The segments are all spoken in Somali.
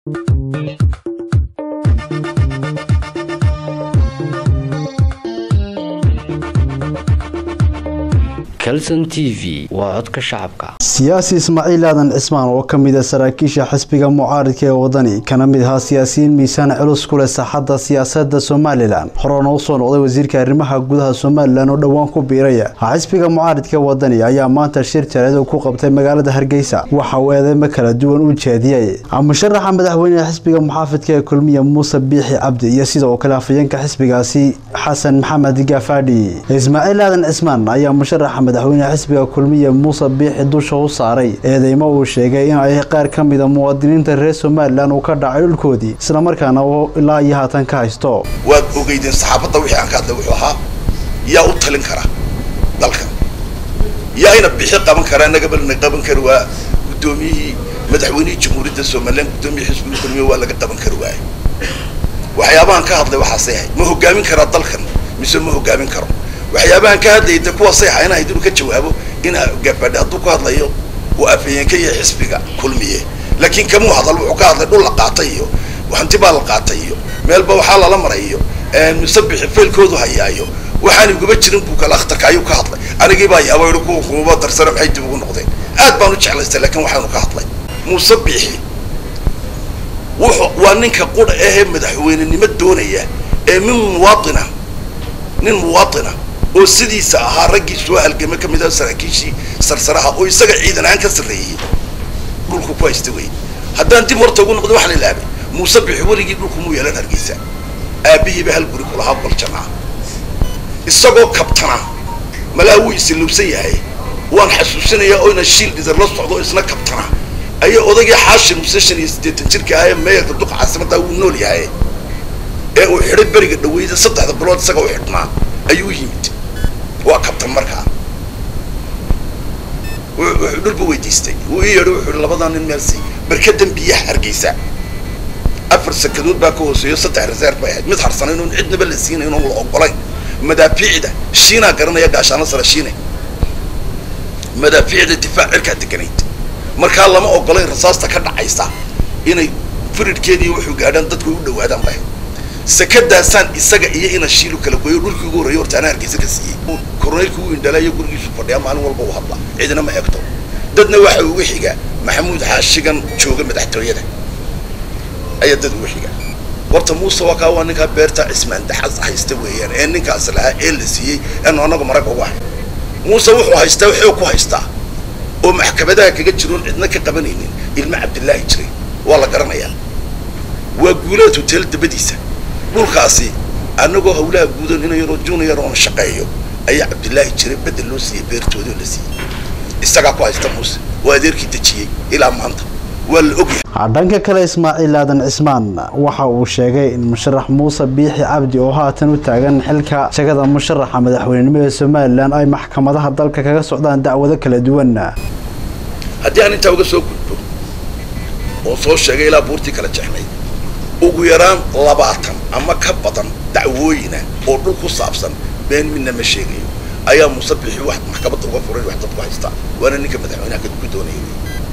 calson t v waa codka shacabka siyaasi ismaaciil aadan cismaan oo ka mid a saraakiisha xisbiga mucaaridka ee wadani kana mid ahaa siyaasiyiin miisaan culus ku leh saaxadda siyaasadda somalilan horena usoo noqday wasiirka arrimaha gudaha somalilan oo dhowaan ku biiraya xisbiga mucaaridka ee wadani ayaa maanta shir jaleed ku qabtay magaalada hargeysa waxa uu eedeymo kala duwan u jeediyey musharaxa madaxweyneha xisbiga muxaafidka ee kulmiya muuse biixi cabdi iyo sidoo kale afayeenka xisbigaasi xasan maxamed gafaadhi ismaaciil aadan cismaan ayaa musharaxa madaxweyneha xisbiga kulmiya muuse biixi dusha u saaray eedeymo uu sheegay in ay qaar ka mida muwaadiniinta reer somalilan uu ka dhacay dhulkoodii islamarkaana uu ilaa iyo haatan ka haysto waad ogeydeen saxaafadda wixii aan ka hadlay wuxuu ahaa yaa u talin kara dalkan yaa ina bixi qaban karaa nagabalna qaban kari waa guddoomiyihii madaxweynihii jamhuuriyadda somalilan guddoomiyihii xisbiga kulmiya waa laga qaban kari waaye waxyaabahan ka hadlay waxaasay ahayd ma hogaamin karaa dalkan mise ma hogaamin karo waxyaabahan ka hadlayay de kuwaasay ahaa in ahayd inuu ka jawaabo in gabaadhe hadduu ka hadlayo uu afayeenka iyo xisbiga kulmiye laakiin kamuu hadal wuxuu ka hadlay dhul la qaatay iyo hanti baa la qaatay iyo meelba waxaa lala maray iyo musabixi faylkoodu hayaayo waxaan iguma jirin buu kale akhtarka ayuu ka hadlay anigii baa yaaba yihi kuwa kumaba darsana maxay dib ugu noqdeen aad baan u jeclaystay laakiin waxaanu ka hadlay musabixi wuxuu waa ninka qudha ahee madaxweynenimo doonaya ee min muwaatina nin muwaatina oo sidiisa ahaa raggii soo halgame ka mid ah saraakiishii sarsaraha oo isaga ciidan ahaan ka sarreeyey dhulku ku haysta wey haddaan dib horta ugu noqdo waxa la ilaabay muuse bixi weligii dhulku muu yeelan hargeysa aabihiiba hal guri kulahaa baljana isagoo kabtana malaa wuu isilowsan yahay waan xasuusinayaa oo ina shiil dhidar la socdo isna kabtana ayaa odagii xaashir muse shan iyo siddeetan jirka ahaye meeyarka duqa caasimaddaa wuu nool yahay ee uu xidhay beriga dhaweyda saddexda bilood isaga u xidhnaa ayuu yimid waa kabtan markaa wuxuu dhulba weydiistay wuu ii yeedho wuxuu labadaa nin meelsi barkadan biyaha hargeysa afar sakadood baa ka hooseeyo saddex reserve bay ahayd mid harsanay inuun cidnaba la siinay inuun la ogolayn madaafiicda shiinaa garanaya gaashaano sare shiine madaafiicda difaac cirkaa deganayd markaa lama ogolayn rasaasta ka dhacaysa inay firidhkeedii wuxuu gaadhaan dadku u dhawaadaan bay sakadaasaan isaga iyo ina shiilu kala gooyo dhulkii ugu horreeya horta anaa hargeysa ka siiyey koroneylku uu indhalaayo gurigiisu fadhiyaa maalin walba u hadla cidina ma egto dadna waxa ugu xiga maxamuud xaashigan jooga madaxtooyada ayaa dad ugu xiga horta muuse waa kaa waa ninkaa beerta cismaan daxas haysta weeyaan ee ninkaas lahaa ee la siiyey eenu anagu marag ugu ahay muuse wuxuu haystaa xoog ku haystaa oo maxkamadaha kaga jiroon cidna ka qabanaynin ilmo cabdillaahi jiray waa la garanayaa waa guulaad hotel dabadiisa dhulkaasi anagoo hawlaha guudan ina yaroo junior oona shaqeeyo ayaa cabdillaahi jiray bedel loo siiyey beertoodii oo la siiyey isagaa ku haysta muuse waa adeerkii dejiyey ilaa maanta waa la ogyahay dhanka kale ismaaciil aadan cismaan waxa uu sheegay in musharax muuse biixi cabdi oo haatan u taagan xilka jagada musharaxa madaxweynenimo ee somalilan ay maxkamadaha dalka kaga socdaan dacwado kala duwan haddii aan intaa uga soo gudbo oo soo sheegay ilaa buurtii kala jexnayd ugu yaraan labaatan ama ka badan dacwooyina oo dhul ku saabsan been midna ma sheegayo ayaa muuse bixi wax maxkamadda uga furay wax dadku haystaa waana ninka madaxweynaha ku doonaya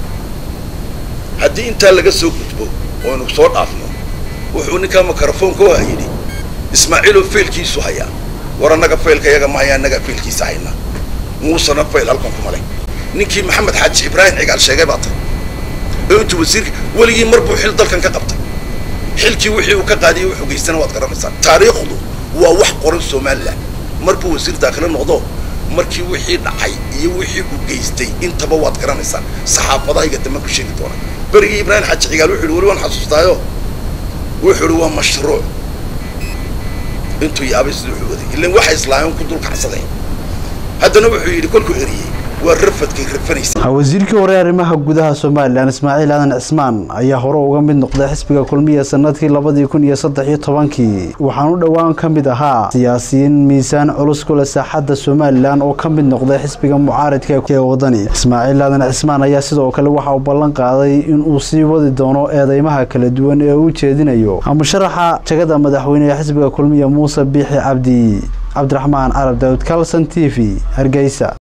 haddii intaa laga soo gudbo oo aynu soo dhaafno wuxuu ninkaa mikrofoonka waa yidhi ismaaciiloo faylkiisu hayaa war annaga faylka yaga ma haya annagaa faylkiisa hayna muusena fayl halkan kuma leh ninkii maxamed xaaji ibraahim cigaal sheegay baa tay oo intuu wasiirka weligii mar buu xil dalkan ka qabtay xilkii wixii uu ka qaadiyey wuxuu geystana waad garanaysaa taariikhdu waa wax qoran somalilan mar buu wasiir daakile noqdo markii wixii dhacay iyo wixii uu geystay intaba waad garanaysaa saxaafadahayga dambe ku sheegi doona berigii ibraahim xaaji cigaal wuxu yidhi weli waan xasuustaayo wuxuu yidhi waa mashruuc intuu yaabay siduu wuxuu waday ilan waxa islaameen ku dul kacsadeen haddana wuxuu yidhi kolkuu eriyey waa rafadkay rafanaysa wasiirkii hore arrimaha gudaha somalilan ismaaciil aadan cismaan ayaa hore uga mid noqday xisbiga kulmiya sanadkii labadii kun iyo saddex iyo tobankii waxaan u dhowaan ka mid ahaa siyaasiyiin miisaan culus ku leh saaxadda somalilan oo ka mid noqday xisbiga mucaaridka ee wadani ismaaciil aadan cismaan ayaa sidoo kale waxa uu ballan qaaday inuu sii wadi doono eedeymaha kala duwan ee uu jeedinayo musharaxa jagada madaxweynehe xisbiga kulmiya muuse biixi cabdi cabdiraxmaan carab daawud calson t v hargeysa